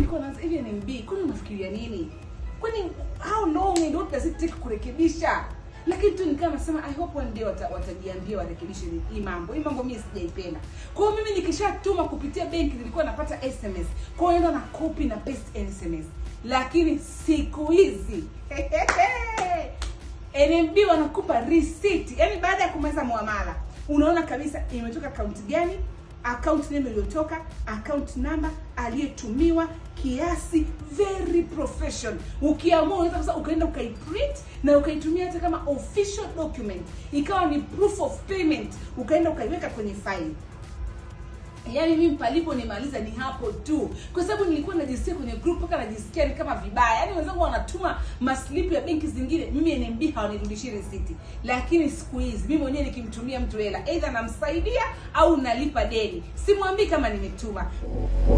nilikuwa naanza hivi NMB, kwani unafikiria nini? Kwani how long and what does it take kurekebisha? Lakini tu nikawa nasema I hope one day wata, watajiambia warekebishe hii- hii mambo. Hii mambo mimi sijaipenda. Kwa hiyo mimi nikishatuma kupitia benki nilikuwa napata SMS. Kwa hiyo naenda na copy na paste SMS. Lakini siku hizi NMB wanakupa receipt, yani baada ya kumaliza muamala unaona kabisa imetoka akaunti gani, account name iliyotoka, account number, aliyetumiwa, kiasi, very professional. Ukiamua unaweza sasa ukaenda ukaiprint na ukaitumia hata kama official document, ikawa ni proof of payment, ukaenda ukaiweka kwenye file yaani mimi palipo nimaliza ni hapo tu kwa sababu nilikuwa najisikia kwenye group mpaka najisikia ni kama vibaya yaani wenzangu wanatuma maslipu ya benki zingine mimi nmb hawanirudishii risiti lakini siku hizi mimi mwenyewe nikimtumia mtu hela eidha namsaidia au nalipa deni simwambii kama nimetuma